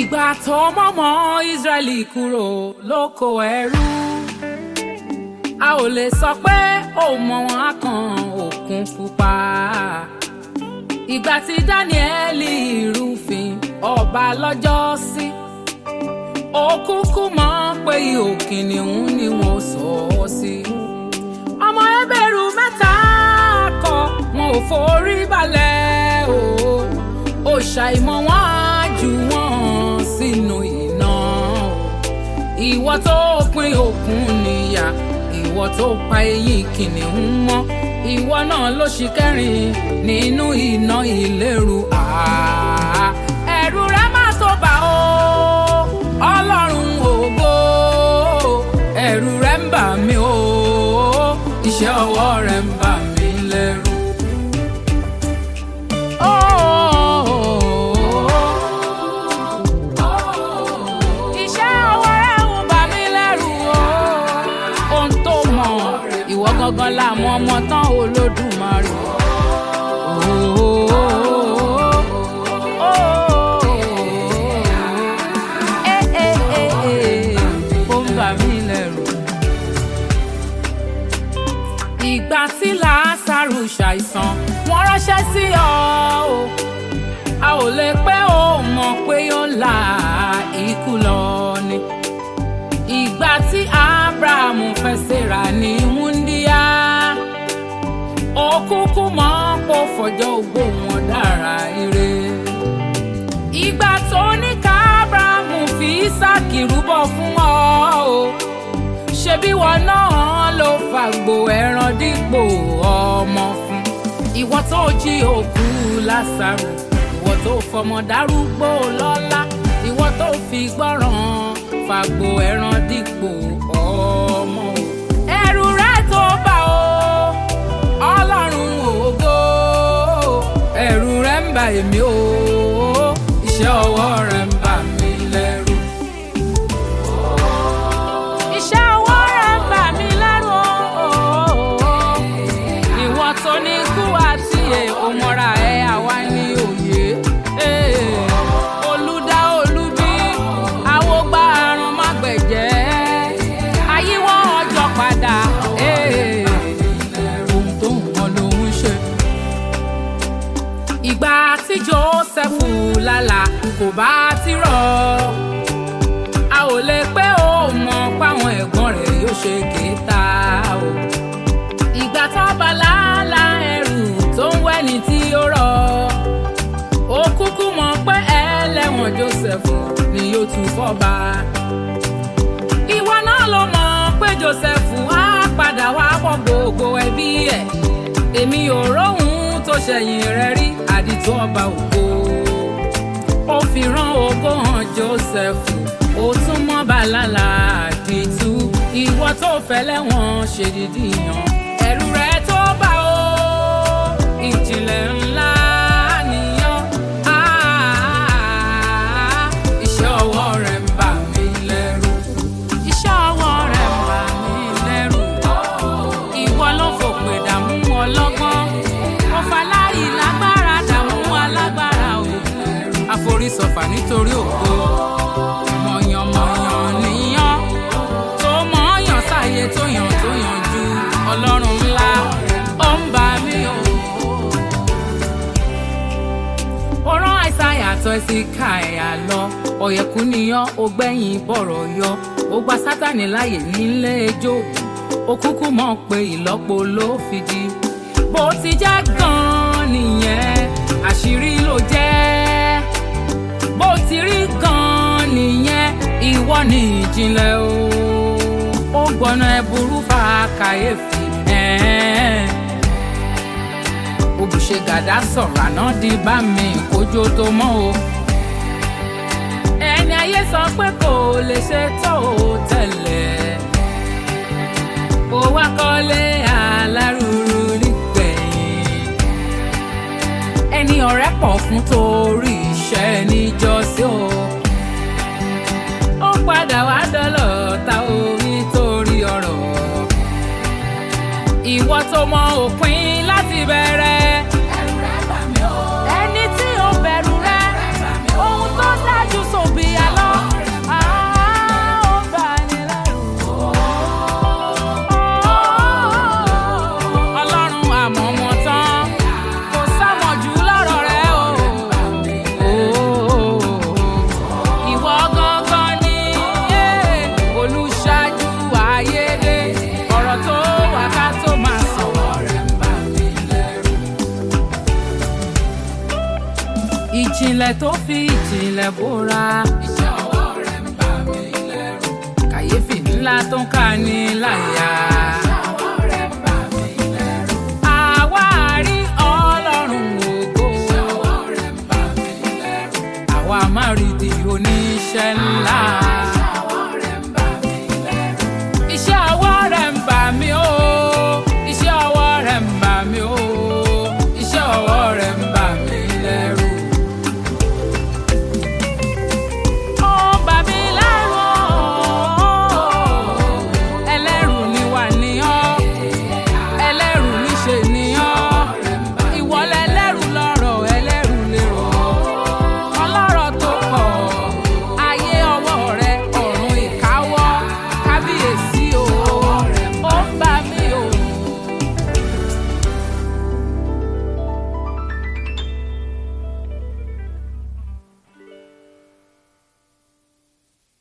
ìgbà tó mọ́mọ́ Ísírẹ́lì kúrò lóko ẹrú a ò lè sọ pé ó mọ wọn á kan òkun pupa ìgbà tí Dáníẹ́lì rúfin ọba lọ́jọ́ sí ó kúkú mọ̀ pé ihò kìnìún ni wọ́n sọ ọ́ sí ọmọ ẹbẹ̀rù mẹ́ta kọ wọn ò forí balẹ̀ o ó ṣàìmọ̀ wọn á jù wọ́n sínú iná o ìwọ tó pín òkun níyà ìwọ tó pa eyín kìnìún mọ́ ìwọ náà ló ṣì kẹrin nínú iná ìléru àá ẹ̀rù rẹ má tó bà ó ọlọ́run ògo ẹ̀rù rẹ ń bà mí o iṣẹ́ ọwọ́ rẹ ń bà mí lẹ́rù. Iṣẹ́ ọwọ́ rẹ ń bà mí lẹ́rù o. Ohun tó mọ̀ ìwọ gangan la mọ ọmọ tán Olódùmarè. Eh, eh, eh, eh, ó ń bà mí lẹ́rù ìgbà tí làásàrù ṣàìsàn wọ́n ránṣẹ́ sí ọ o a ò lè pé ó mọ̀ pé ó la ikú lọ ni ìgbà tí abrahamu fẹ́ ṣèrà ní wúndíá ó kúkú mọ̀ pé ó fọjọ́ ogbó wọn dára ire ìgbà tó ní ká abrahamu fi ísáàkì rúbọ fún ọ o ṣebí wọn náà ló fàgbò ẹran dípò ọmọ fún ìwọ tó jí òkú lásàrò ìwọ tó fọmọ dárúgbó lọ́lá ìwọ tó fi gbọ́ràn fàgbò ẹran dípò ọmọ o. ẹ̀rù rẹ tó bá o ọlọ́run ògo ẹ̀rù rẹ ń bà èmi o iṣẹ́ ọwọ́ rẹ ń bà mí lẹ́rù. Iṣẹ́ ọwọ́ rẹ̀ ń bà mí lẹ́rù o. Ìwọ tó ní kú àti ẹ̀ òmọ́ra ẹ̀ àwa ní òye. Olùdá olúbí, àwògbà àrùn má gbẹ̀jẹ́. Àyíwọ́ ọjọ́ padà. Ohun tó ń wọn lòún ṣe. Ìgbà tí Jósẹ́fù lálà kò bá ti rọ̀ a ò lè pé ó mọ páwọn ẹ̀gbọ́n rẹ̀ yóò ṣe kéta o. ìgbà tó bá làálà ẹrù tó ń wẹ́ni tí ó rọ̀ ó kúkú mọ̀ pé ẹlẹ́wọ̀n Joseph ni yóò tún fọ́ba. ìwọ náà ló mọ̀ pé Joseph á padà wá pọ̀ gbogbo ẹbí ẹ̀ èmi ò róhun tó ṣẹ̀yìn rẹ̀ rí àdìtú ọba ògo ó fi rán ògo hàn Joseph ó tún mọ́ bàlálà àdìtú ìwọ tó fẹ́lẹ́ wọn ṣèdídì yàn ẹ̀rù rẹ tó bá o ìjìnlẹ̀ ńlá nìyàn Ah, iṣẹ́ ọwọ́ rẹ ń bà mí lẹ́rù iṣẹ́ ọwọ́ rẹ ń bà mí lẹ́rù ìwọ ló fòpè dààmú ọlọ́gbọ́n ó faláyì lágbára dààmú alágbára o àforísọfà nítorí ògo mọ̀yànmọ̀yàn níyàn tó mọ̀ọ́yàn sáyé tó yàn tó yàn ju ọlọ́run ńlá ó ń bá mi o. ó rán àìsàyà àtọ̀ ẹ̀sìn ká ẹ̀yà lọ ọ̀yẹ̀kú níyàn ó gbẹ̀yìn bọ̀rọ̀ yọ ó gba sátánì láàyè nílé ejò ó kúkú mọ̀ pé ìlọ́po ló fi di bó ti jẹ́ gan-an nìyẹn àṣírí ló jẹ́ bó ti rí gan-an nìyẹn ìwọ ni ìjìnlẹ̀ o ó gbọ́nà ẹ̀bùrú fa kàyéfì ẹ̀ẹ́n. òbùṣe gàdá sọ̀rọ̀ àná di bá mi kójó tó mọ́ o ẹni ayé sọ pé kò lè ṣe tó o tẹ́lẹ̀ ó wá kọ́lé alárùrù nígbẹ̀yìn ẹni ọ̀rẹ́ pọ̀ fún torí iṣẹ́ níjọ́sí o ó padà wá dọ́lọ̀ ta o nítorí ọ̀rọ̀ ìwọ tó mọ òpin láti bẹ̀rẹ̀ ẹni tí ó bẹ̀rù rẹ ohun tó dájú sòbí ìjìnlẹ̀ tó fi ìjìnlẹ̀ bóra. iṣẹ́ ọwọ́ rẹ̀ ń bà mí lẹ́rù. kàyéfì ńlá tó ń ká ní láyà. iṣẹ́ ọwọ́ rẹ̀ ń bà mí lẹ́rù. àwa rí ọlọ́run ògo. iṣẹ́ ọwọ́ rẹ̀ ń bà mí lẹ́rù. àwa máa rí di oníṣẹ́ ńlá.